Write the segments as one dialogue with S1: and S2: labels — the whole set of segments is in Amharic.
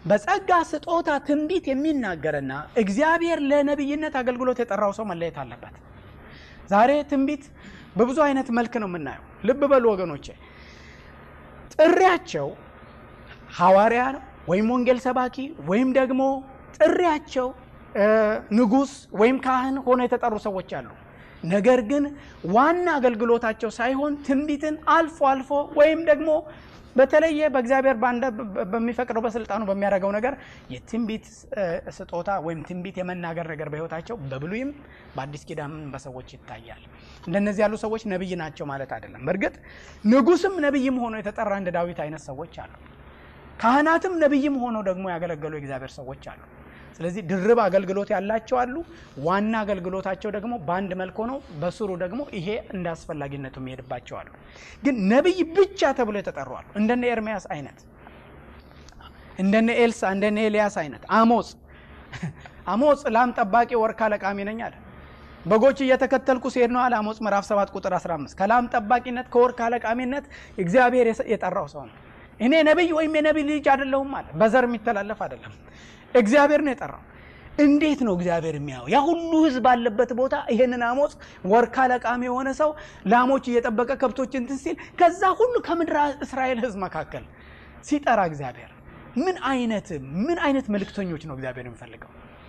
S1: በጸጋ ስጦታ ትንቢት የሚናገርና እግዚአብሔር ለነቢይነት አገልግሎት የጠራው ሰው መለየት አለበት። ዛሬ ትንቢት በብዙ አይነት መልክ ነው የምናየው። ልብ በሉ ወገኖቼ፣ ጥሪያቸው ሐዋርያ ነው ወይም ወንጌል ሰባኪ ወይም ደግሞ ጥሪያቸው ንጉሥ ወይም ካህን ሆኖ የተጠሩ ሰዎች አሉ። ነገር ግን ዋና አገልግሎታቸው ሳይሆን ትንቢትን አልፎ አልፎ ወይም ደግሞ በተለየ በእግዚአብሔር በሚፈቅደው በስልጣኑ በሚያደርገው ነገር የትንቢት ስጦታ ወይም ትንቢት የመናገር ነገር በሕይወታቸው በብሉይም በአዲስ ኪዳንም በሰዎች ይታያል። እንደነዚህ ያሉ ሰዎች ነቢይ ናቸው ማለት አይደለም። በእርግጥ ንጉሥም ነቢይም ሆኖ የተጠራ እንደ ዳዊት አይነት ሰዎች አሉ። ካህናትም ነቢይም ሆኖ ደግሞ ያገለገሉ የእግዚአብሔር ሰዎች አሉ። ስለዚህ ድርብ አገልግሎት ያላቸው አሉ። ዋና አገልግሎታቸው ደግሞ በአንድ መልክ ሆነው በስሩ ደግሞ ይሄ እንደ አስፈላጊነቱ የሚሄድባቸው አሉ። ግን ነቢይ ብቻ ተብሎ የተጠሩ አሉ። እንደነ ኤርሚያስ አይነት፣ እንደነ ኤልሳ፣ እንደነ ኤልያስ አይነት። አሞጽ አሞጽ ላም ጠባቂ ወርካ ለቃሚ ነኝ አለ። በጎች እየተከተልኩ ሲሄድ ነው አለ አሞጽ ምዕራፍ 7 ቁጥር 15 ከላም ጠባቂነት ከወርካ ለቃሚነት እግዚአብሔር የጠራው ሰው ነው። እኔ ነቢይ ወይም የነቢይ ልጅ አይደለሁም አለ። በዘር የሚተላለፍ አይደለም። እግዚአብሔር ነው የጠራው። እንዴት ነው እግዚአብሔር የሚያየው? ያ ሁሉ ሕዝብ ባለበት ቦታ ይሄንን አሞጽ ወርካ ለቃሚ የሆነ ሰው ላሞች እየጠበቀ ከብቶች እንትን ሲል ከዛ ሁሉ ከምድር እስራኤል ሕዝብ መካከል ሲጠራ እግዚአብሔር ምን አይነት ምን አይነት መልእክተኞች ነው እግዚአብሔር የሚፈልገው?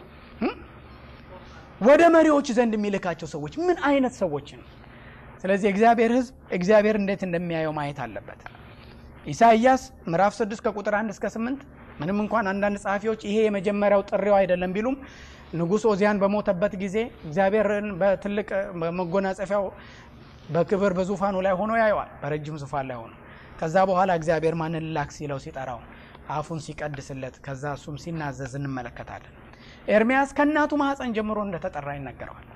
S1: ወደ መሪዎች ዘንድ የሚልካቸው ሰዎች ምን አይነት ሰዎች ነው? ስለዚህ እግዚአብሔር ሕዝብ እግዚአብሔር እንዴት እንደሚያየው ማየት አለበት። ኢሳይያስ ምዕራፍ 6 ከቁጥር 1 እስከ 8 ምንም እንኳን አንዳንድ ጸሐፊዎች ይሄ የመጀመሪያው ጥሪው አይደለም ቢሉም ንጉሥ ኦዚያን በሞተበት ጊዜ እግዚአብሔርን በትልቅ መጎናጸፊያው በክብር በዙፋኑ ላይ ሆኖ ያየዋል፣ በረጅም ዙፋን ላይ ሆኖ። ከዛ በኋላ እግዚአብሔር ማንን ላክ ሲለው ሲጠራው አፉን ሲቀድስለት ከዛ እሱም ሲናዘዝ እንመለከታለን። ኤርሚያስ ከእናቱ ማኅፀን ጀምሮ እንደተጠራ ይነገረዋል።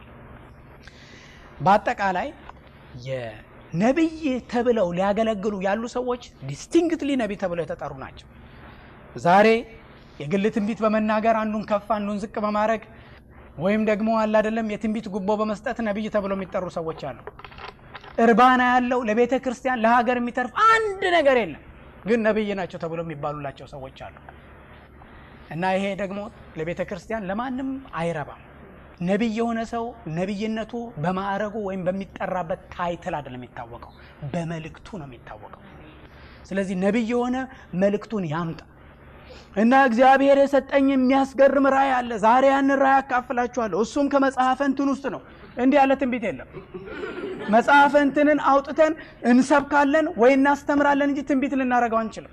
S1: በአጠቃላይ የነቢይ ተብለው ሊያገለግሉ ያሉ ሰዎች ዲስቲንክትሊ ነቢይ ተብለው የተጠሩ ናቸው። ዛሬ የግል ትንቢት በመናገር አንዱን ከፍ አንዱን ዝቅ በማድረግ ወይም ደግሞ አለ አይደለም የትንቢት ጉቦ በመስጠት ነቢይ ተብለው የሚጠሩ ሰዎች አሉ። እርባና ያለው ለቤተ ክርስቲያን ለሀገር የሚተርፍ አንድ ነገር የለም፣ ግን ነቢይ ናቸው ተብለው የሚባሉላቸው ሰዎች አሉ። እና ይሄ ደግሞ ለቤተ ክርስቲያን ለማንም አይረባም። ነቢይ የሆነ ሰው ነቢይነቱ በማዕረጉ ወይም በሚጠራበት ታይትል አይደለም የሚታወቀው፣ በመልእክቱ ነው የሚታወቀው። ስለዚህ ነቢይ የሆነ መልእክቱን ያምጣ እና እግዚአብሔር የሰጠኝ የሚያስገርም ራእይ አለ። ዛሬ ያንን ራእይ አካፍላችኋለሁ። እሱም ከመጽሐፈ እንትን ውስጥ ነው። እንዲህ ያለ ትንቢት የለም። መጽሐፈ እንትንን አውጥተን እንሰብካለን ወይ እናስተምራለን እንጂ ትንቢት ልናደርገው አንችልም።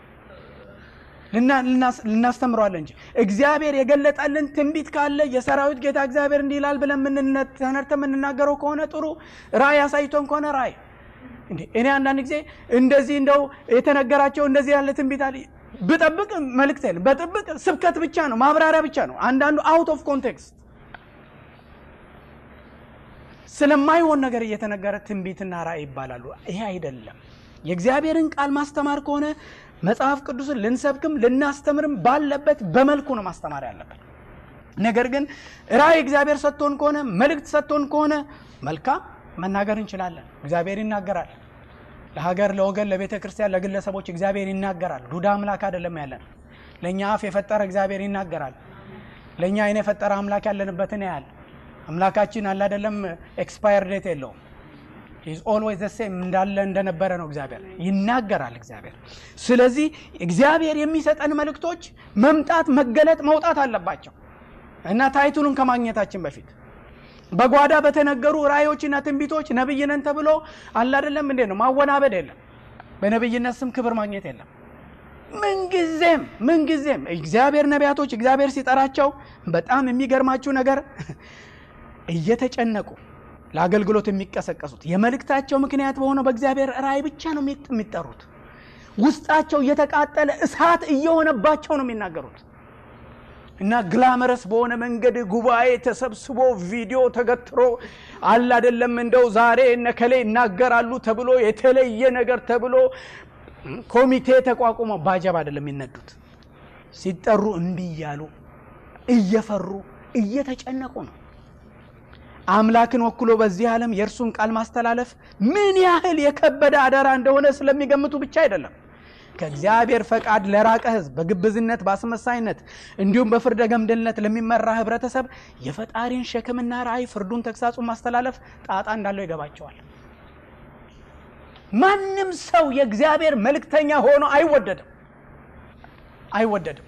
S1: ልናስተምረዋለን እንጂ እግዚአብሔር የገለጠልን ትንቢት ካለ የሰራዊት ጌታ እግዚአብሔር እንዲህ ይላል ብለን ተነርተ የምንናገረው ከሆነ ጥሩ ራእይ አሳይቶን ከሆነ ራእይ እንዴ እኔ አንዳንድ ጊዜ እንደዚህ እንደው የተነገራቸው እንደዚህ ያለ ትንቢት አለ ብጠብቅ መልእክት የለም። በጥብቅ ስብከት ብቻ ነው፣ ማብራሪያ ብቻ ነው። አንዳንዱ አውት ኦፍ ኮንቴክስት ስለማይሆን ነገር እየተነገረ ትንቢትና ራእይ ይባላሉ። ይሄ አይደለም። የእግዚአብሔርን ቃል ማስተማር ከሆነ መጽሐፍ ቅዱስን ልንሰብክም ልናስተምርም ባለበት በመልኩ ነው ማስተማር ያለበት። ነገር ግን ራእይ እግዚአብሔር ሰጥቶን ከሆነ መልእክት ሰጥቶን ከሆነ መልካም መናገር እንችላለን። እግዚአብሔር ይናገራል። ለሀገር፣ ለወገን፣ ለቤተ ክርስቲያን፣ ለግለሰቦች እግዚአብሔር ይናገራል። ዱዳ አምላክ አይደለም ያለን። ለእኛ አፍ የፈጠረ እግዚአብሔር ይናገራል። ለእኛ አይን የፈጠረ አምላክ ያለንበትን ያህል አምላካችን አለ አይደለም፣ ኤክስፓየር ዴት የለውም። ኢዝ ኦልዌይዝ ዘ ሴም እንዳለ እንደነበረ ነው። እግዚአብሔር ይናገራል። እግዚአብሔር ስለዚህ እግዚአብሔር የሚሰጠን መልእክቶች መምጣት፣ መገለጥ፣ መውጣት አለባቸው እና ታይቱንም ከማግኘታችን በፊት በጓዳ በተነገሩ ራእዮችና ትንቢቶች ነብይ ነን ተብሎ አለ አይደለም እንዴ ነው ማወናበድ የለም። በነብይነት ስም ክብር ማግኘት የለም። ምንጊዜም ምንጊዜም እግዚአብሔር ነቢያቶች እግዚአብሔር ሲጠራቸው በጣም የሚገርማችሁ ነገር እየተጨነቁ ለአገልግሎት የሚቀሰቀሱት የመልእክታቸው ምክንያት በሆነው በእግዚአብሔር ራእይ ብቻ ነው የሚጠሩት። ውስጣቸው እየተቃጠለ እሳት እየሆነባቸው ነው የሚናገሩት እና ግላመረስ በሆነ መንገድ ጉባኤ ተሰብስቦ ቪዲዮ ተገትሮ አለ አይደለም እንደው ዛሬ እነከሌ ይናገራሉ ተብሎ የተለየ ነገር ተብሎ ኮሚቴ ተቋቁሞ ባጀብ አይደለም የሚነዱት። ሲጠሩ እምቢ እያሉ እየፈሩ እየተጨነቁ ነው። አምላክን ወክሎ በዚህ ዓለም የእርሱን ቃል ማስተላለፍ ምን ያህል የከበደ አደራ እንደሆነ ስለሚገምቱ ብቻ አይደለም። ከእግዚአብሔር ፈቃድ ለራቀ ሕዝብ በግብዝነት በአስመሳይነት እንዲሁም በፍርደ ገምድልነት ለሚመራ ህብረተሰብ የፈጣሪን ሸክምና ራእይ ፍርዱን፣ ተግሳጹን ማስተላለፍ ጣጣ እንዳለው ይገባቸዋል። ማንም ሰው የእግዚአብሔር መልእክተኛ ሆኖ አይወደድም አይወደድም።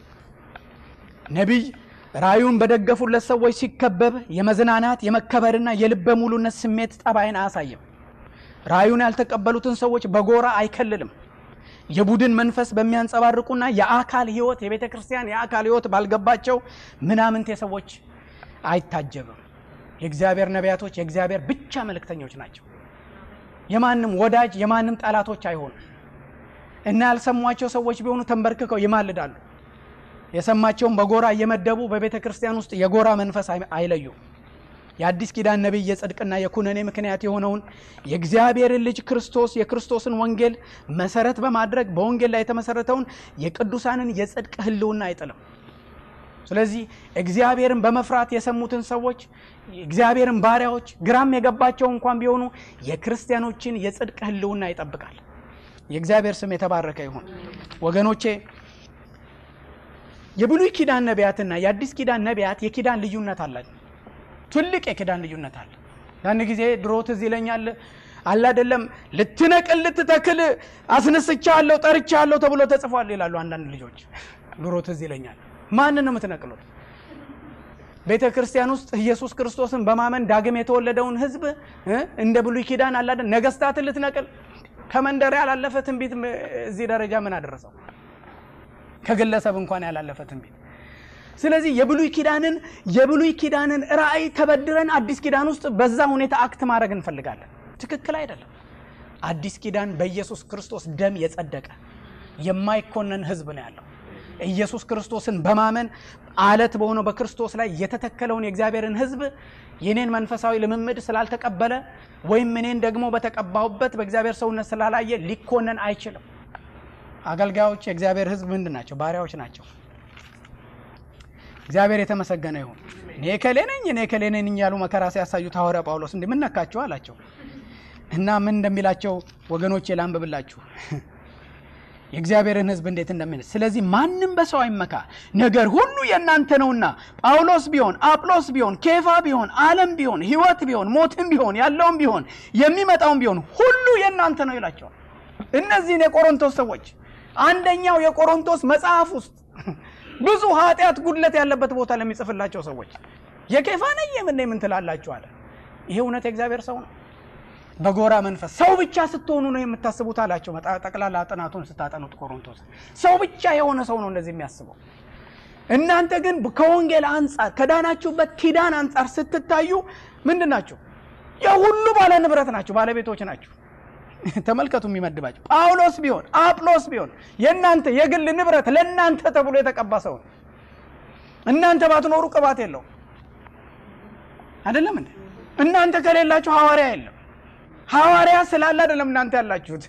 S1: ነቢይ ራእዩን በደገፉለት ሰዎች ሲከበብ የመዝናናት የመከበርና የልበ ሙሉነት ስሜት ጠባይን አያሳይም። ራእዩን ያልተቀበሉትን ሰዎች በጎራ አይከልልም። የቡድን መንፈስ በሚያንጸባርቁና የአካል ህይወት የቤተ ክርስቲያን የአካል ህይወት ባልገባቸው ምናምንቴ ሰዎች አይታጀብም። የእግዚአብሔር ነቢያቶች የእግዚአብሔር ብቻ መልእክተኞች ናቸው። የማንም ወዳጅ የማንም ጠላቶች አይሆኑም እና ያልሰሟቸው ሰዎች ቢሆኑ ተንበርክከው ይማልዳሉ። የሰማቸውን በጎራ እየመደቡ በቤተ ክርስቲያን ውስጥ የጎራ መንፈስ አይለዩም። የአዲስ ኪዳን ነቢይ የጽድቅና የኩነኔ ምክንያት የሆነውን የእግዚአብሔርን ልጅ ክርስቶስ የክርስቶስን ወንጌል መሰረት በማድረግ በወንጌል ላይ የተመሰረተውን የቅዱሳንን የጽድቅ ህልውና አይጥልም። ስለዚህ እግዚአብሔርን በመፍራት የሰሙትን ሰዎች እግዚአብሔርን ባሪያዎች ግራም የገባቸው እንኳን ቢሆኑ የክርስቲያኖችን የጽድቅ ህልውና ይጠብቃል። የእግዚአብሔር ስም የተባረከ ይሁን ወገኖቼ። የብሉይ ኪዳን ነቢያትና የአዲስ ኪዳን ነቢያት የኪዳን ልዩነት አላቸው። ትልቅ የኪዳን ልዩነት አለ። ያን ጊዜ ድሮ ትዝ ይለኛል አለ አይደለም ልትነቅል ልትተክል አስነስቻለሁ ጠርቻለሁ ተብሎ ተጽፏል ይላሉ አንዳንድ ልጆች። ድሮ ትዝ ይለኛል። ማንን ነው የምትነቅሉት? ቤተ ክርስቲያን ውስጥ ኢየሱስ ክርስቶስን በማመን ዳግም የተወለደውን ህዝብ እንደ ብሉይ ኪዳን አለ አይደል ነገስታትን ልትነቅል ከመንደር ያላለፈ ትንቢት እዚህ ደረጃ ምን አደረሰው? ከግለሰብ እንኳን ያላለፈ ትንቢት ስለዚህ የብሉይ ኪዳንን የብሉይ ኪዳንን ራእይ ተበድረን አዲስ ኪዳን ውስጥ በዛ ሁኔታ አክት ማድረግ እንፈልጋለን። ትክክል አይደለም። አዲስ ኪዳን በኢየሱስ ክርስቶስ ደም የጸደቀ የማይኮነን ህዝብ ነው ያለው። ኢየሱስ ክርስቶስን በማመን አለት በሆነው በክርስቶስ ላይ የተተከለውን የእግዚአብሔርን ህዝብ የኔን መንፈሳዊ ልምምድ ስላልተቀበለ ወይም እኔን ደግሞ በተቀባሁበት በእግዚአብሔር ሰውነት ስላላየ ሊኮነን አይችልም። አገልጋዮች የእግዚአብሔር ህዝብ ምንድን ናቸው? ባሪያዎች ናቸው። እግዚአብሔር የተመሰገነ ይሁን። እኔ ከሌ ነኝ እኔ ከሌ ነኝ እያሉ መከራ ሲያሳዩት ሐዋርያ ጳውሎስ እንዲህ ምን ነካችሁ አላቸው እና ምን እንደሚላቸው ወገኖቼ ላንብብላችሁ የእግዚአብሔርን ህዝብ እንዴት እንደምን ስለዚህ ማንም በሰው አይመካ፣ ነገር ሁሉ የእናንተ ነውና ጳውሎስ ቢሆን አጵሎስ ቢሆን ኬፋ ቢሆን ዓለም ቢሆን ህይወት ቢሆን ሞትም ቢሆን ያለውም ቢሆን የሚመጣውም ቢሆን ሁሉ የእናንተ ነው ይላቸዋል። እነዚህን የቆሮንቶስ ሰዎች አንደኛው የቆሮንቶስ መጽሐፍ ውስጥ ብዙ ኃጢአት ጉድለት ያለበት ቦታ ለሚጽፍላቸው ሰዎች የኬፋ ነኝ የምን ምን ትላላችሁ አለ። ይሄ እውነት የእግዚአብሔር ሰው ነው። በጎራ መንፈስ ሰው ብቻ ስትሆኑ ነው የምታስቡት አላቸው። ጠቅላላ ጥናቱን ስታጠኑት ቆሮንቶስ ሰው ብቻ የሆነ ሰው ነው እንደዚህ የሚያስበው። እናንተ ግን ከወንጌል አንጻር ከዳናችሁበት ኪዳን አንጻር ስትታዩ ምንድን ናቸው? የሁሉ ባለ ንብረት ናቸው፣ ባለቤቶች ናቸው። ተመልከቱ የሚመድባቸው ጳውሎስ ቢሆን አጵሎስ ቢሆን የእናንተ የግል ንብረት ለእናንተ ተብሎ የተቀባ ሰው ነው። እናንተ ባትኖሩ ቅባት የለው አይደለም እንዴ? እናንተ ከሌላችሁ ሐዋርያ የለም። ሐዋርያ ስላለ አይደለም እናንተ ያላችሁት።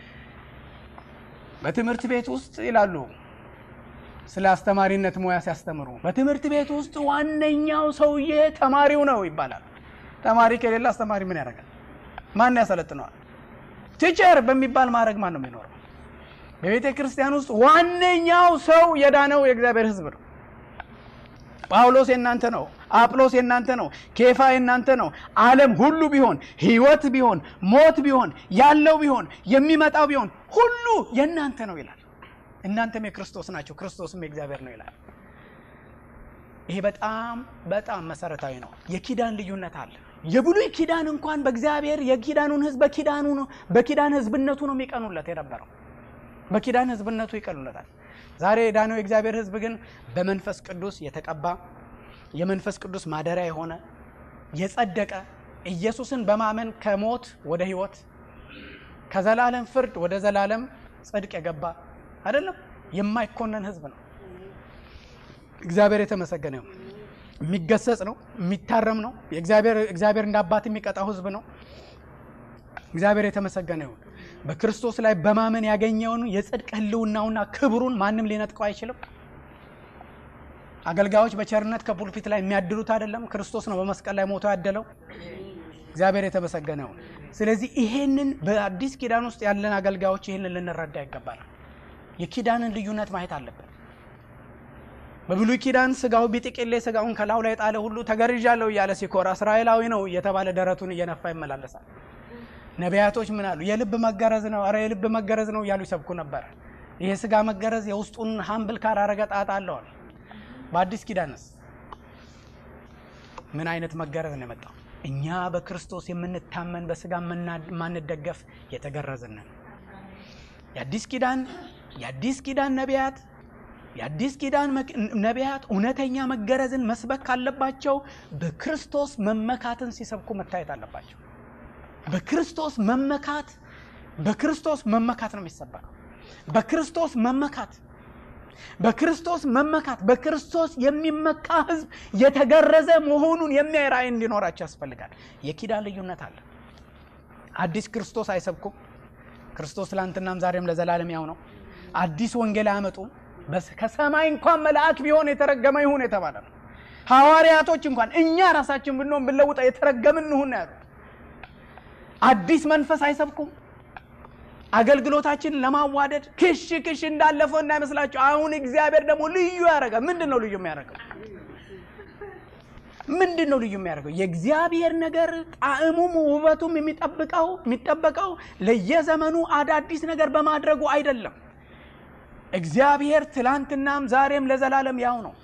S1: በትምህርት ቤት ውስጥ ይላሉ ስለ አስተማሪነት ሙያ ሲያስተምሩ በትምህርት ቤት ውስጥ ዋነኛው ሰውዬ ተማሪው ነው ይባላል። ተማሪ ከሌለ አስተማሪ ምን ያደርጋል? ማን ያሰለጥነዋል? ቲቸር በሚባል ማድረግ ማን ነው የሚኖረው? በቤተ ክርስቲያን ውስጥ ዋነኛው ሰው የዳነው የእግዚአብሔር ሕዝብ ነው። ጳውሎስ የእናንተ ነው። አጵሎስ የእናንተ ነው። ኬፋ የእናንተ ነው። ዓለም ሁሉ ቢሆን ሕይወት ቢሆን ሞት ቢሆን ያለው ቢሆን የሚመጣው ቢሆን ሁሉ የእናንተ ነው ይላል። እናንተም የክርስቶስ ናቸው፣ ክርስቶስም የእግዚአብሔር ነው ይላል። ይሄ በጣም በጣም መሰረታዊ ነው። የኪዳን ልዩነት አለ። የብሉይ ኪዳን እንኳን በእግዚአብሔር የኪዳኑን ህዝብ በኪዳኑ በኪዳን ህዝብነቱ ነው የሚቀኑለት የነበረው በኪዳን ህዝብነቱ ይቀኑለታል። ዛሬ የዳነው የእግዚአብሔር ህዝብ ግን በመንፈስ ቅዱስ የተቀባ የመንፈስ ቅዱስ ማደሪያ የሆነ የጸደቀ ኢየሱስን በማመን ከሞት ወደ ህይወት ከዘላለም ፍርድ ወደ ዘላለም ጽድቅ የገባ አይደለም፣ የማይኮነን ህዝብ ነው። እግዚአብሔር የተመሰገነ ይሁን። የሚገሰጽ ነው፣ የሚታረም ነው። እግዚአብሔር እንደ አባት የሚቀጣው ህዝብ ነው። እግዚአብሔር የተመሰገነ ይሁን። በክርስቶስ ላይ በማመን ያገኘውን የጽድቅ ህልውናውና ክብሩን ማንም ሊነጥቀው አይችልም። አገልጋዮች በቸርነት ከፑልፒት ላይ የሚያድሉት አይደለም፣ ክርስቶስ ነው በመስቀል ላይ ሞቶ ያደለው። እግዚአብሔር የተመሰገነ ይሁን። ስለዚህ ይሄንን በአዲስ ኪዳን ውስጥ ያለን አገልጋዮች ይህንን ልንረዳ ይገባል። የኪዳንን ልዩነት ማየት አለብን። በብሉይ ኪዳን ስጋው ቢጥቅሌ ስጋውን ከላዩ ላይ ጣለ ሁሉ ተገርዣለሁ እያለ ሲኮራ እስራኤላዊ ነው እየተባለ ደረቱን እየነፋ ይመላለሳል። ነቢያቶች ምን አሉ? የልብ መገረዝ ነው፣ ኧረ የልብ መገረዝ ነው እያሉ ይሰብኩ ነበር። ይሄ ስጋ መገረዝ የውስጡን ሀምብል ካራረገ ጣጣ አለዋል። በአዲስ ኪዳንስ ምን አይነት መገረዝ ነው የመጣው? እኛ በክርስቶስ የምንታመን በስጋ የማንደገፍ የተገረዝንን የአዲስ ኪዳን የአዲስ ኪዳን ነቢያት የአዲስ ኪዳን ነቢያት እውነተኛ መገረዝን መስበክ ካለባቸው በክርስቶስ መመካትን ሲሰብኩ መታየት አለባቸው። በክርስቶስ መመካት በክርስቶስ መመካት ነው የሚሰበከው። በክርስቶስ መመካት በክርስቶስ መመካት በክርስቶስ የሚመካ ሕዝብ የተገረዘ መሆኑን የሚያይ ራእይ እንዲኖራቸው ያስፈልጋል። የኪዳን ልዩነት አለ። አዲስ ክርስቶስ አይሰብኩም። ክርስቶስ ትላንትናም ዛሬም ለዘላለም ያው ነው። አዲስ ወንጌል አያመጡም። ከሰማይ እንኳን መልአክ ቢሆን የተረገመ ይሁን የተባለ ነው። ሐዋርያቶች እንኳን እኛ ራሳችን ብንሆን ብንለውጠ የተረገምን እንሁን ያሉ አዲስ መንፈስ አይሰብኩም። አገልግሎታችንን ለማዋደድ ክሽ ክሽ እንዳለፈው እንዳይመስላችሁ። አሁን እግዚአብሔር ደግሞ ልዩ ያደርጋል። ምንድን ነው ልዩ የሚያደርገው? ምንድን ነው ልዩ የሚያደርገው? የእግዚአብሔር ነገር ጣዕሙም ውበቱም የሚጠብቀው የሚጠበቀው ለየዘመኑ አዳዲስ ነገር በማድረጉ አይደለም። እግዚአብሔር ትላንትናም ዛሬም ለዘላለም ያው ነው።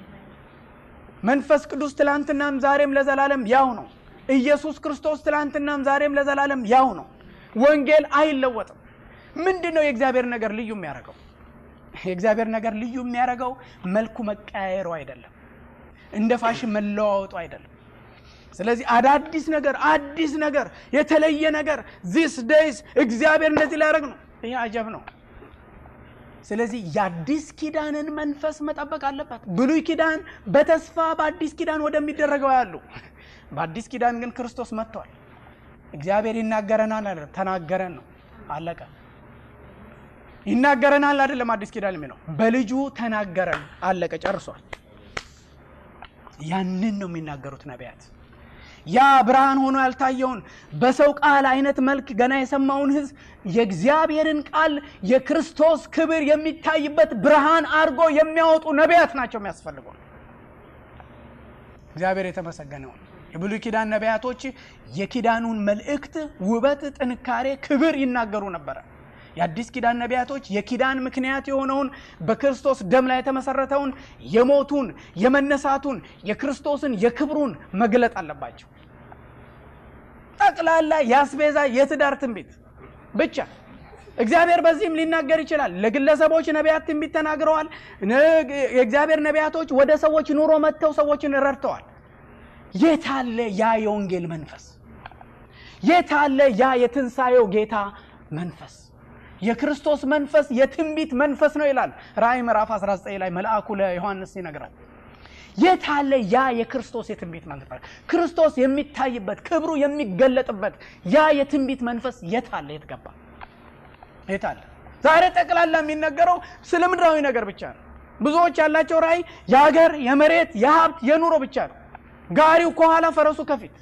S1: መንፈስ ቅዱስ ትላንትናም ዛሬም ለዘላለም ያው ነው። ኢየሱስ ክርስቶስ ትላንትናም ዛሬም ለዘላለም ያው ነው። ወንጌል አይለወጥም። ምንድን ነው የእግዚአብሔር ነገር ልዩ የሚያደርገው? የእግዚአብሔር ነገር ልዩ የሚያደርገው መልኩ መቀያየሩ አይደለም፣ እንደ ፋሽን መለዋወጡ አይደለም። ስለዚህ አዳዲስ ነገር፣ አዲስ ነገር፣ የተለየ ነገር ዚስ ዴይስ እግዚአብሔር እንደዚህ ሊያደርግ ነው። ይህ አጀብ ነው። ስለዚህ የአዲስ ኪዳንን መንፈስ መጠበቅ አለበት። ብሉይ ኪዳን በተስፋ በአዲስ ኪዳን ወደሚደረገው ያሉ በአዲስ ኪዳን ግን ክርስቶስ መጥቷል። እግዚአብሔር ይናገረናል አይደለም፣ ተናገረን ነው አለቀ። ይናገረናል አይደለም፣ አዲስ ኪዳን የሚለው በልጁ ተናገረን አለቀ፣ ጨርሷል። ያንን ነው የሚናገሩት ነቢያት። ያ ብርሃን ሆኖ ያልታየውን በሰው ቃል አይነት መልክ ገና የሰማውን ሕዝብ የእግዚአብሔርን ቃል የክርስቶስ ክብር የሚታይበት ብርሃን አድርጎ የሚያወጡ ነቢያት ናቸው የሚያስፈልገው። እግዚአብሔር የተመሰገነውን የብሉይ ኪዳን ነቢያቶች የኪዳኑን መልእክት ውበት፣ ጥንካሬ፣ ክብር ይናገሩ ነበረ። የአዲስ ኪዳን ነቢያቶች የኪዳን ምክንያት የሆነውን በክርስቶስ ደም ላይ የተመሰረተውን የሞቱን፣ የመነሳቱን፣ የክርስቶስን የክብሩን መግለጥ አለባቸው። ጠቅላላ የአስቤዛ የትዳር ትንቢት ብቻ እግዚአብሔር በዚህም ሊናገር ይችላል። ለግለሰቦች ነቢያት ትንቢት ተናግረዋል። የእግዚአብሔር ነቢያቶች ወደ ሰዎች ኑሮ መጥተው ሰዎችን ረድተዋል። የታለ ያ የወንጌል መንፈስ? የታለ ያ የትንሣኤው ጌታ መንፈስ? የክርስቶስ መንፈስ የትንቢት መንፈስ ነው ይላል ራእይ ምዕራፍ 19 ላይ መልአኩ ለዮሐንስ ይነግራል። የታለ ያ የክርስቶስ የትንቢት መንፈስ? ክርስቶስ የሚታይበት ክብሩ የሚገለጥበት ያ የትንቢት መንፈስ የታለ? የት ገባ? የታለ? ዛሬ ጠቅላላ የሚነገረው ስለ ምድራዊ ነገር ብቻ ነው። ብዙዎች ያላቸው ራእይ የሀገር፣ የመሬት፣ የሀብት፣ የኑሮ ብቻ ነው። ጋሪው ከኋላ ፈረሱ ከፊት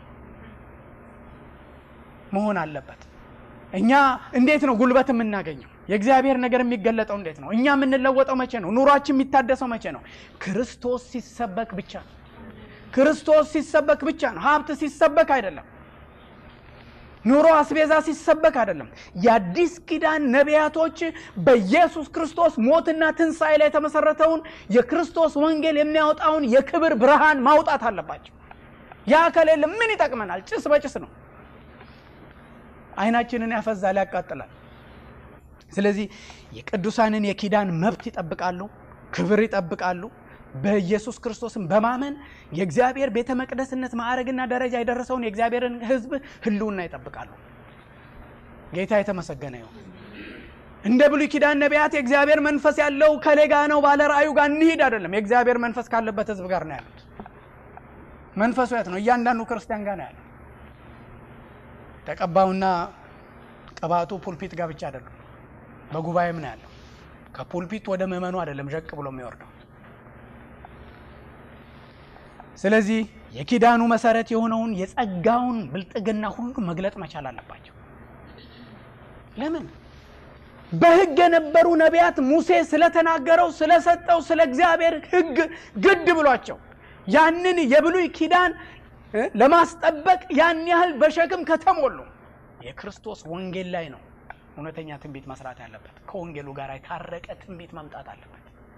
S1: መሆን አለበት። እኛ እንዴት ነው ጉልበት የምናገኘው? የእግዚአብሔር ነገር የሚገለጠው እንዴት ነው? እኛ የምንለወጠው መቼ ነው? ኑሯችን የሚታደሰው መቼ ነው? ክርስቶስ ሲሰበክ ብቻ ነው። ክርስቶስ ሲሰበክ ብቻ ነው። ሀብት ሲሰበክ አይደለም። ኑሮ አስቤዛ ሲሰበክ አይደለም። የአዲስ ኪዳን ነቢያቶች በኢየሱስ ክርስቶስ ሞትና ትንሣኤ ላይ የተመሰረተውን የክርስቶስ ወንጌል የሚያወጣውን የክብር ብርሃን ማውጣት አለባቸው። ያ ከሌለ ምን ይጠቅመናል? ጭስ በጭስ ነው። አይናችንን ያፈዛል፣ ያቃጥላል። ስለዚህ የቅዱሳንን የኪዳን መብት ይጠብቃሉ፣ ክብር ይጠብቃሉ። በኢየሱስ ክርስቶስን በማመን የእግዚአብሔር ቤተ መቅደስነት ማዕረግና ደረጃ የደረሰውን የእግዚአብሔርን ሕዝብ ሕልውና ይጠብቃሉ። ጌታ የተመሰገነ ይሁን። እንደ ብሉይ ኪዳን ነቢያት የእግዚአብሔር መንፈስ ያለው ከሌጋ ነው ባለ ራእዩ ጋር እንሂድ አይደለም። የእግዚአብሔር መንፈስ ካለበት ሕዝብ ጋር ነው ያሉት። መንፈሱ የት ነው? እያንዳንዱ ክርስቲያን ጋር ነው ያለው። ተቀባውና ቅባቱ ፑልፒት ጋር ብቻ አይደለም፣ በጉባኤም ነው ያለው። ከፑልፒት ወደ ምዕመኑ አይደለም ዠቅ ብሎ የሚወርደው። ስለዚህ የኪዳኑ መሰረት የሆነውን የጸጋውን ብልጥግና ሁሉ መግለጥ መቻል አለባቸው። ለምን በሕግ የነበሩ ነቢያት ሙሴ ስለተናገረው ስለሰጠው ስለ እግዚአብሔር ሕግ ግድ ብሏቸው ያንን የብሉይ ኪዳን እ ለማስጠበቅ ያን ያህል በሸክም ከተሞሉ የክርስቶስ ወንጌል ላይ ነው እውነተኛ ትንቢት መስራት ያለበት። ከወንጌሉ ጋር የታረቀ ትንቢት መምጣት አለበት።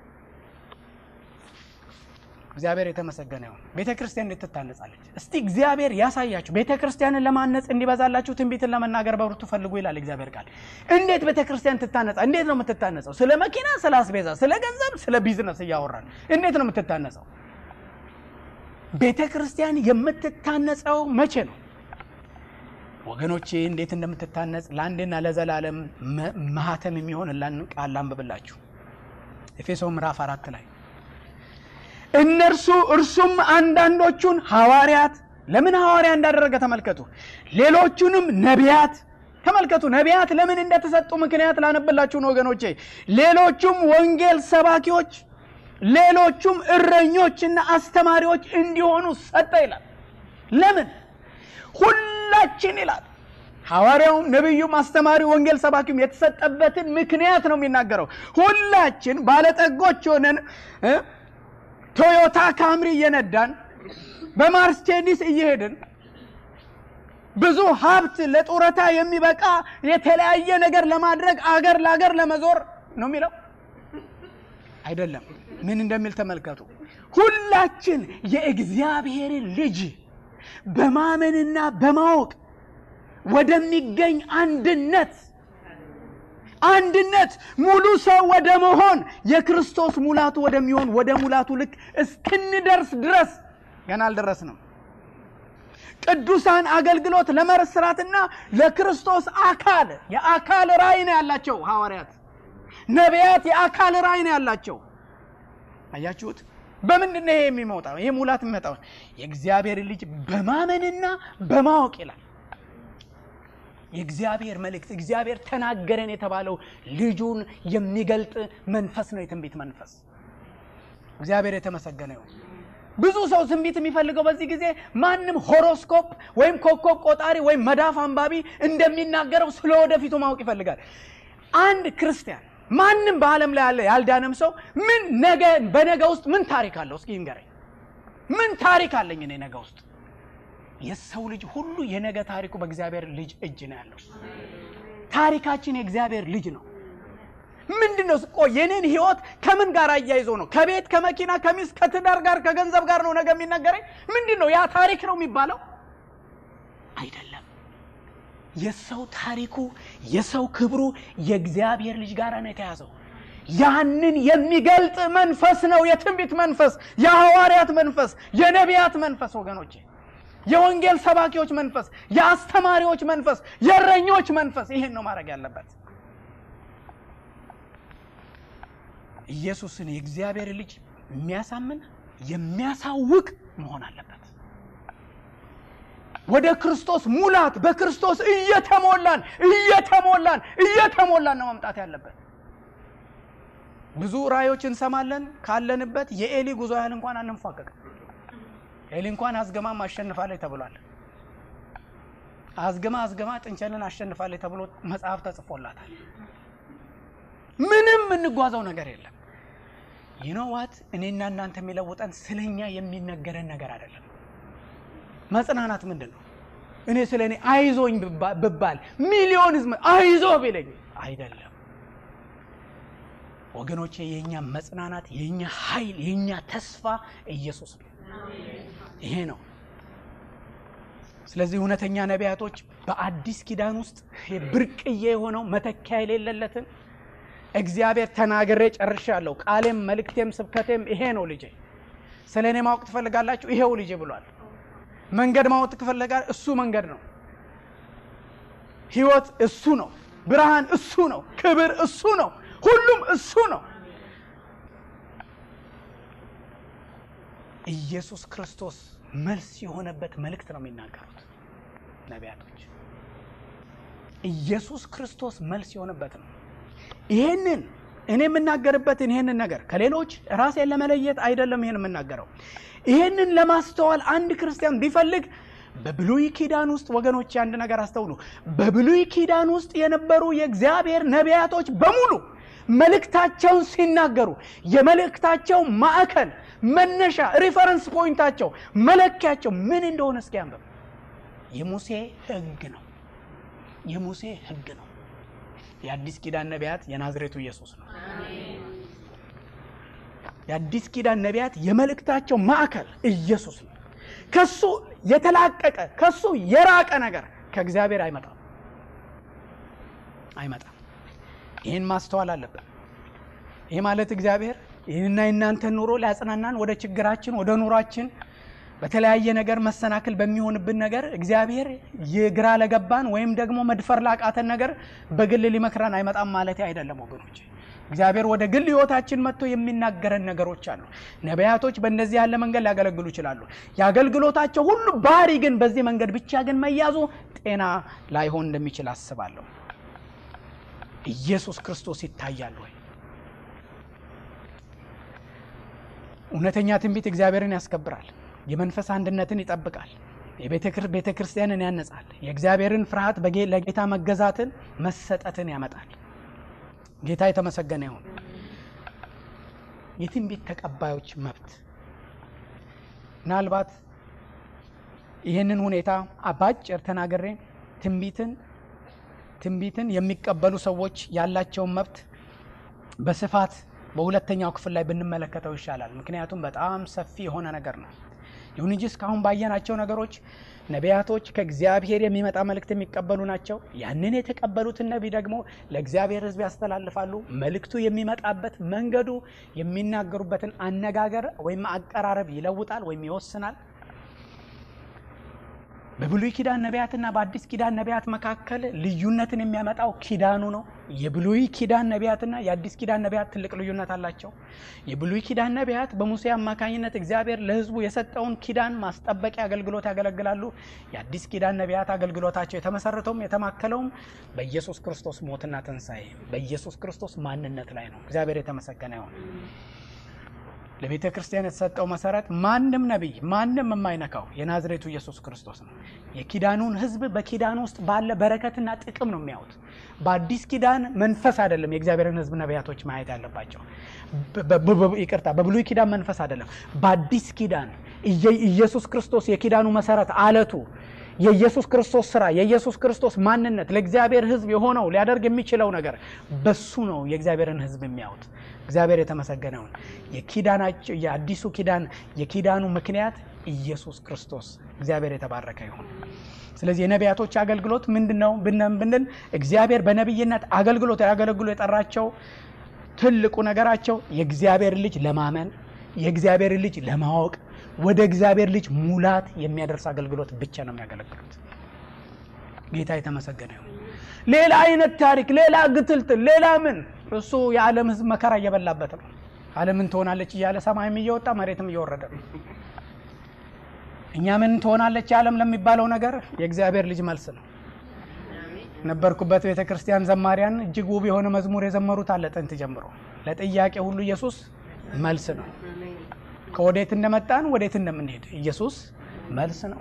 S1: እግዚአብሔር የተመሰገነ ይሁን። ቤተ ክርስቲያን እንዴት ትታነጻለች? እስቲ እግዚአብሔር ያሳያችሁ። ቤተ ክርስቲያንን ለማነጽ እንዲበዛላችሁ ትንቢትን ለመናገር በብርቱ ፈልጉ ይላል እግዚአብሔር ቃል። እንዴት ቤተ ክርስቲያን ትታነጻ? እንዴት ነው የምትታነጸው? ስለ መኪና፣ ስለ አስቤዛ፣ ስለ ገንዘብ፣ ስለ ቢዝነስ እያወራን እንዴት ነው የምትታነጸው? ቤተ ክርስቲያን የምትታነጸው መቼ ነው? ወገኖቼ እንዴት እንደምትታነጽ ለአንድና ለዘላለም ማህተም የሚሆን ቃል ላንብብላችሁ። ኤፌሶ ምዕራፍ አራት ላይ እነርሱ እርሱም አንዳንዶቹን ሐዋርያት ለምን ሐዋርያ እንዳደረገ ተመልከቱ። ሌሎቹንም ነቢያት ተመልከቱ። ነቢያት ለምን እንደተሰጡ ምክንያት ላነብላችሁ ነው ወገኖቼ። ሌሎቹም ወንጌል ሰባኪዎች፣ ሌሎቹም እረኞችና አስተማሪዎች እንዲሆኑ ሰጠ ይላል። ለምን ሁላችን ይላል ሐዋርያውም ነቢዩም አስተማሪው ወንጌል ሰባኪውም የተሰጠበትን ምክንያት ነው የሚናገረው። ሁላችን ባለጠጎች ሆነን ቶዮታ ካምሪ እየነዳን በማርሴዲስ እየሄድን ብዙ ሀብት ለጡረታ የሚበቃ የተለያየ ነገር ለማድረግ አገር ለአገር ለመዞር ነው የሚለው አይደለም። ምን እንደሚል ተመልከቱ። ሁላችን የእግዚአብሔርን ልጅ በማመንና በማወቅ ወደሚገኝ አንድነት አንድነት ሙሉ ሰው ወደ መሆን የክርስቶስ ሙላቱ ወደሚሆን ወደ ሙላቱ ልክ እስክንደርስ ድረስ ገና አልደረስንም። ቅዱሳን አገልግሎት ለመስራትና ለክርስቶስ አካል የአካል ራእይ ነው ያላቸው ሐዋርያት፣ ነቢያት የአካል ራእይ ነው ያላቸው። አያችሁት? በምንድን ነው ይሄ የሚመጣው? ይሄ ሙላት የሚመጣው የእግዚአብሔር ልጅ በማመንና በማወቅ ይላል። የእግዚአብሔር መልእክት እግዚአብሔር ተናገረን የተባለው ልጁን የሚገልጥ መንፈስ ነው፣ የትንቢት መንፈስ። እግዚአብሔር የተመሰገነ ይሁን። ብዙ ሰው ትንቢት የሚፈልገው በዚህ ጊዜ ማንም ሆሮስኮፕ ወይም ኮከብ ቆጣሪ ወይም መዳፍ አንባቢ እንደሚናገረው ስለ ወደፊቱ ማወቅ ይፈልጋል። አንድ ክርስቲያን ማንም በዓለም ላይ ያለ ያልዳነም ሰው ምን ነገ በነገ ውስጥ ምን ታሪክ አለው? እስኪ ንገረኝ። ምን ታሪክ አለኝ እኔ ነገ ውስጥ? የሰው ልጅ ሁሉ የነገ ታሪኩ በእግዚአብሔር ልጅ እጅ ነው ያለው። ታሪካችን የእግዚአብሔር ልጅ ነው። ምንድን ነው ቆ የኔን ህይወት ከምን ጋር አያይዞ ነው? ከቤት ከመኪና ከሚስት ከትዳር ጋር ከገንዘብ ጋር ነው ነገ የሚነገረኝ? ምንድን ነው ያ ታሪክ ነው የሚባለው? አይደለም። የሰው ታሪኩ የሰው ክብሩ የእግዚአብሔር ልጅ ጋር ነው የተያዘው። ያንን የሚገልጥ መንፈስ ነው የትንቢት መንፈስ፣ የሐዋርያት መንፈስ፣ የነቢያት መንፈስ ወገኖቼ የወንጌል ሰባኪዎች መንፈስ፣ የአስተማሪዎች መንፈስ፣ የእረኞች መንፈስ ይህን ነው ማድረግ ያለበት። ኢየሱስን የእግዚአብሔር ልጅ የሚያሳምን የሚያሳውቅ መሆን አለበት። ወደ ክርስቶስ ሙላት በክርስቶስ እየተሞላን እየተሞላን እየተሞላን ነው መምጣት ያለበት። ብዙ ራእዮች እንሰማለን። ካለንበት የኤሊ ጉዞ ያህል እንኳን አንንፏቀቅም። ኤሊ እንኳን አዝገማም አሸንፋለች ተብሏል። አዝገማ አዝገማ ጥንቸልን አሸንፋለች ተብሎ መጽሐፍ ተጽፎላታል። ምንም የምንጓዘው ነገር የለም። ይኖዋት እኔና እናንተ የሚለውጠን ስለኛ የሚነገረን ነገር አይደለም። መጽናናት ምንድን ነው? እኔ ስለ እኔ አይዞኝ ብባል ሚሊዮን ህዝብ አይዞ ቢለኝ አይደለም ወገኖቼ፣ የእኛ መጽናናት፣ የእኛ ኃይል፣ የእኛ ተስፋ ኢየሱስ ነው። ይሄ ነው። ስለዚህ እውነተኛ ነቢያቶች በአዲስ ኪዳን ውስጥ ብርቅዬ የሆነው መተኪያ የሌለለትን እግዚአብሔር ተናግሬ ጨርሻለሁ፣ ቃሌም መልእክቴም ስብከቴም ይሄ ነው። ልጄ ስለ እኔ ማወቅ ትፈልጋላችሁ? ይሄው ልጄ ብሏል። መንገድ ማወቅ ትፈልጋል? እሱ መንገድ ነው። ህይወት እሱ ነው። ብርሃን እሱ ነው። ክብር እሱ ነው። ሁሉም እሱ ነው። ኢየሱስ ክርስቶስ መልስ የሆነበት መልእክት ነው የሚናገሩት ነቢያቶች። ኢየሱስ ክርስቶስ መልስ የሆነበት ነው። ይሄንን እኔ የምናገርበትን ይሄንን ነገር ከሌሎች ራሴን ለመለየት አይደለም ይሄን የምናገረው። ይሄንን ለማስተዋል አንድ ክርስቲያን ቢፈልግ በብሉይ ኪዳን ውስጥ ወገኖች አንድ ነገር አስተውሉ። በብሉይ ኪዳን ውስጥ የነበሩ የእግዚአብሔር ነቢያቶች በሙሉ መልእክታቸውን ሲናገሩ የመልእክታቸው ማዕከል መነሻ ሪፈረንስ ፖይንታቸው መለኪያቸው ምን እንደሆነ እስኪ አንብብ። የሙሴ ሕግ ነው። የሙሴ ሕግ ነው። የአዲስ ኪዳን ነቢያት የናዝሬቱ ኢየሱስ ነው። የአዲስ ኪዳን ነቢያት የመልእክታቸው ማዕከል ኢየሱስ ነው። ከሱ የተላቀቀ ከሱ የራቀ ነገር ከእግዚአብሔር አይመጣም አይመጣም። ይህን ማስተዋል አለብን። ይህ ማለት እግዚአብሔር ይህንና የእናንተን ኑሮ ሊያጽናናን ወደ ችግራችን ወደ ኑሯችን በተለያየ ነገር መሰናክል በሚሆንብን ነገር እግዚአብሔር የግራ ለገባን ወይም ደግሞ መድፈር ላቃተን ነገር በግል ሊመክረን አይመጣም ማለት አይደለም ወገኖች። እግዚአብሔር ወደ ግል ሕይወታችን መጥቶ የሚናገረን ነገሮች አሉ። ነቢያቶች በእንደዚህ ያለ መንገድ ሊያገለግሉ ይችላሉ። የአገልግሎታቸው ሁሉ ባህሪ ግን በዚህ መንገድ ብቻ ግን መያዙ ጤና ላይሆን እንደሚችል አስባለሁ። ኢየሱስ ክርስቶስ ይታያል ወይ? እውነተኛ ትንቢት እግዚአብሔርን ያስከብራል። የመንፈስ አንድነትን ይጠብቃል። የቤተ ክርስቲያንን ያነጻል። የእግዚአብሔርን ፍርሃት ለጌታ መገዛትን መሰጠትን ያመጣል። ጌታ የተመሰገነ ይሁን። የትንቢት ተቀባዮች መብት ምናልባት ይህንን ሁኔታ ባጭር ተናግሬ ትንቢትን ትንቢትን የሚቀበሉ ሰዎች ያላቸውን መብት በስፋት በሁለተኛው ክፍል ላይ ብንመለከተው ይሻላል። ምክንያቱም በጣም ሰፊ የሆነ ነገር ነው። ይሁን እንጂ እስካሁን ባየናቸው ነገሮች ነቢያቶች ከእግዚአብሔር የሚመጣ መልእክት የሚቀበሉ ናቸው። ያንን የተቀበሉትን ነቢይ ደግሞ ለእግዚአብሔር ሕዝብ ያስተላልፋሉ። መልእክቱ የሚመጣበት መንገዱ የሚናገሩበትን አነጋገር ወይም አቀራረብ ይለውጣል ወይም ይወስናል። በብሉይ ኪዳን ነቢያትና በአዲስ ኪዳን ነቢያት መካከል ልዩነትን የሚያመጣው ኪዳኑ ነው። የብሉይ ኪዳን ነቢያትና የአዲስ ኪዳን ነቢያት ትልቅ ልዩነት አላቸው። የብሉይ ኪዳን ነቢያት በሙሴ አማካኝነት እግዚአብሔር ለሕዝቡ የሰጠውን ኪዳን ማስጠበቂያ አገልግሎት ያገለግላሉ። የአዲስ ኪዳን ነቢያት አገልግሎታቸው የተመሰረተውም የተማከለውም በኢየሱስ ክርስቶስ ሞትና ትንሣኤ በኢየሱስ ክርስቶስ ማንነት ላይ ነው። እግዚአብሔር የተመሰገነ ይሁን። ለቤተ ክርስቲያን የተሰጠው መሰረት ማንም ነቢይ ማንም የማይነካው የናዝሬቱ ኢየሱስ ክርስቶስ ነው። የኪዳኑን ሕዝብ በኪዳኑ ውስጥ ባለ በረከትና ጥቅም ነው የሚያዩት። በአዲስ ኪዳን መንፈስ አይደለም የእግዚአብሔርን ሕዝብ ነቢያቶች ማየት ያለባቸው። ይቅርታ፣ በብሉይ ኪዳን መንፈስ አይደለም። በአዲስ ኪዳን ኢየሱስ ክርስቶስ የኪዳኑ መሰረት አለቱ የኢየሱስ ክርስቶስ ስራ የኢየሱስ ክርስቶስ ማንነት ለእግዚአብሔር ሕዝብ የሆነው ሊያደርግ የሚችለው ነገር በሱ ነው የእግዚአብሔርን ሕዝብ የሚያዩት። እግዚአብሔር የተመሰገነውን የኪዳናቸው የአዲሱ ኪዳን የኪዳኑ ምክንያት ኢየሱስ ክርስቶስ እግዚአብሔር የተባረከ ይሁን። ስለዚህ የነቢያቶች አገልግሎት ምንድን ነው ብንል እግዚአብሔር በነቢይነት አገልግሎት ያገለግሉ የጠራቸው ትልቁ ነገራቸው የእግዚአብሔር ልጅ ለማመን የእግዚአብሔር ልጅ ለማወቅ ወደ እግዚአብሔር ልጅ ሙላት የሚያደርስ አገልግሎት ብቻ ነው የሚያገለግሉት። ጌታ የተመሰገነ ይሁን። ሌላ አይነት ታሪክ፣ ሌላ ግትልትል፣ ሌላ ምን እሱ የዓለም ሕዝብ መከራ እየበላበት ነው። ዓለምን ትሆናለች እያለ ሰማይም እየወጣ መሬትም እየወረደ ነው። እኛ ምን ትሆናለች ዓለም ለሚባለው ነገር የእግዚአብሔር ልጅ መልስ ነው። ነበርኩበት ቤተ ክርስቲያን ዘማሪያን እጅግ ውብ የሆነ መዝሙር የዘመሩት አለ። ጥንት ጀምሮ ለጥያቄ ሁሉ ኢየሱስ መልስ ነው። ከወዴት እንደመጣን ወዴት እንደምንሄድ ኢየሱስ መልስ ነው።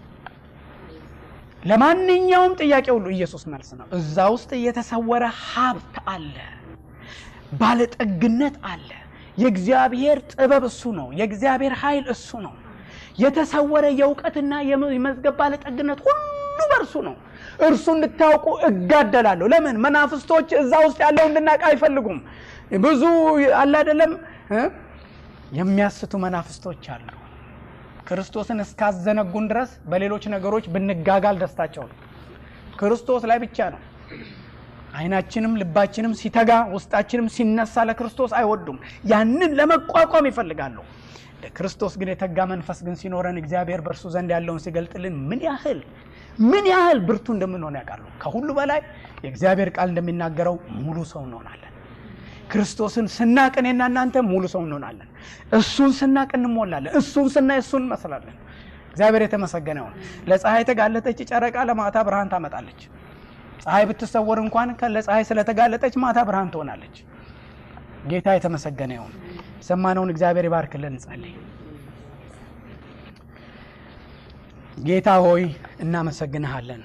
S1: ለማንኛውም ጥያቄ ሁሉ ኢየሱስ መልስ ነው። እዛ ውስጥ የተሰወረ ሀብት አለ፣ ባለጠግነት አለ። የእግዚአብሔር ጥበብ እሱ ነው። የእግዚአብሔር ኃይል እሱ ነው። የተሰወረ የእውቀትና የመዝገብ ባለጠግነት ሁሉ በእርሱ ነው። እርሱ እንድታውቁ እጋደላለሁ። ለምን? መናፍስቶች እዛ ውስጥ ያለው እንድናውቅ አይፈልጉም። ብዙ አለ አይደለም የሚያስቱ መናፍስቶች አሉ። ክርስቶስን እስካዘነጉን ድረስ በሌሎች ነገሮች ብንጋጋል ደስታቸው ነው። ክርስቶስ ላይ ብቻ ነው። ዓይናችንም ልባችንም ሲተጋ ውስጣችንም ሲነሳ ለክርስቶስ አይወዱም። ያንን ለመቋቋም ይፈልጋሉ። ለክርስቶስ ግን የተጋ መንፈስ ግን ሲኖረን እግዚአብሔር በእርሱ ዘንድ ያለውን ሲገልጥልን ምን ያህል ምን ያህል ብርቱ እንደምንሆን ያውቃሉ። ከሁሉ በላይ የእግዚአብሔር ቃል እንደሚናገረው ሙሉ ሰው እንሆናለን። ክርስቶስን ስናቅ እኔና እናንተ ሙሉ ሰው እንሆናለን። እሱን ስናቅ እንሞላለን። እሱን ስናይ እሱን እንመስላለን። እግዚአብሔር የተመሰገነ ይሁን። ለፀሐይ የተጋለጠች ጨረቃ ለማታ ብርሃን ታመጣለች። ፀሐይ ብትሰወር እንኳን ለፀሐይ ስለተጋለጠች ማታ ብርሃን ትሆናለች። ጌታ የተመሰገነ ይሁን። የሰማነውን እግዚአብሔር ይባርክልን። እንጸልይ። ጌታ ሆይ እናመሰግንሃለን፣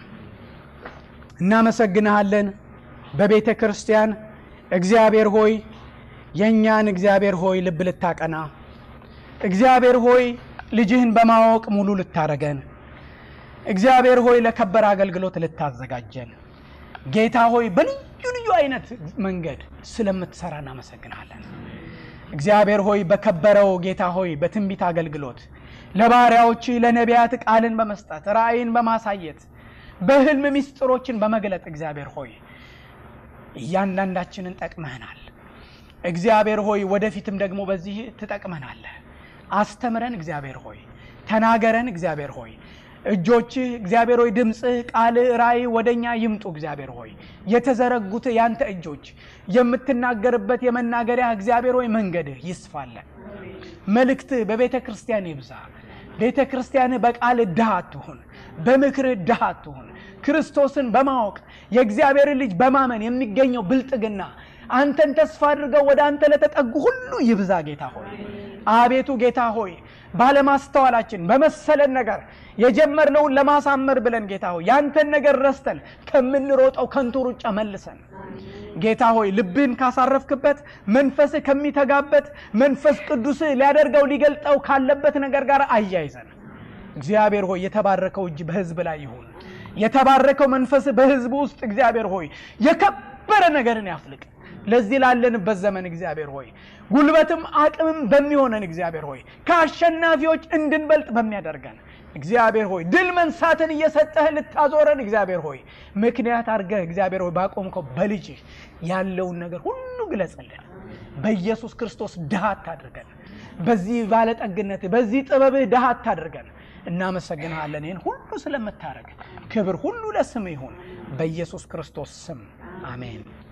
S1: እናመሰግንሃለን። በቤተ ክርስቲያን እግዚአብሔር ሆይ የእኛን እግዚአብሔር ሆይ ልብ ልታቀና እግዚአብሔር ሆይ ልጅህን በማወቅ ሙሉ ልታረገን እግዚአብሔር ሆይ ለከበረ አገልግሎት ልታዘጋጀን ጌታ ሆይ በልዩ ልዩ አይነት መንገድ ስለምትሰራ እናመሰግናለን። እግዚአብሔር ሆይ በከበረው ጌታ ሆይ በትንቢት አገልግሎት ለባሪያዎች ለነቢያት ቃልን በመስጠት ራእይን በማሳየት በህልም ምስጢሮችን በመግለጥ እግዚአብሔር ሆይ እያንዳንዳችንን ጠቅመህናል። እግዚአብሔር ሆይ ወደፊትም ደግሞ በዚህ ትጠቅመናለህ። አስተምረን እግዚአብሔር ሆይ ተናገረን እግዚአብሔር ሆይ እጆችህ እግዚአብሔር ሆይ ድምፅህ፣ ቃልህ፣ ራእይ ወደ እኛ ይምጡ እግዚአብሔር ሆይ የተዘረጉት ያንተ እጆች የምትናገርበት የመናገሪያ እግዚአብሔር ሆይ መንገድህ ይስፋለን። መልእክትህ በቤተ ክርስቲያን ይብዛ። ቤተ ክርስቲያንህ በቃልህ ድሃ አትሁን፣ በምክርህ ድሃ አትሁን። ክርስቶስን በማወቅ የእግዚአብሔርን ልጅ በማመን የሚገኘው ብልጥግና አንተን ተስፋ አድርገው ወደ አንተ ለተጠጉ ሁሉ ይብዛ። ጌታ ሆይ አቤቱ ጌታ ሆይ ባለማስተዋላችን በመሰለን ነገር የጀመርነውን ለማሳመር ብለን ጌታ ሆይ ያንተን ነገር ረስተን ከምንሮጠው ከንቱ ሩጫ መልሰን ጌታ ሆይ ልብህን ካሳረፍክበት መንፈስህ ከሚተጋበት መንፈስ ቅዱስህ ሊያደርገው ሊገልጠው ካለበት ነገር ጋር አያይዘን እግዚአብሔር ሆይ የተባረከው እጅ በህዝብ ላይ ይሁን። የተባረከው መንፈስህ በህዝብ ውስጥ እግዚአብሔር ሆይ የከበረ ነገርን ያፍልቅ። ለዚህ ላለንበት ዘመን እግዚአብሔር ሆይ ጉልበትም አቅምም በሚሆነን እግዚአብሔር ሆይ ከአሸናፊዎች እንድንበልጥ በሚያደርገን እግዚአብሔር ሆይ ድል መንሳትን እየሰጠህ ልታዞረን እግዚአብሔር ሆይ ምክንያት አድርገህ እግዚአብሔር ሆይ ባቆምከው በልጅህ ያለውን ነገር ሁሉ ግለጽልን። በኢየሱስ ክርስቶስ ድሃ አታድርገን። በዚህ ባለጠግነት በዚህ ጥበብህ ድሃ አታድርገን። እናመሰግንሃለን ይህን ሁሉ ስለምታደርግ ክብር ሁሉ ለስም ይሁን በኢየሱስ ክርስቶስ ስም አሜን።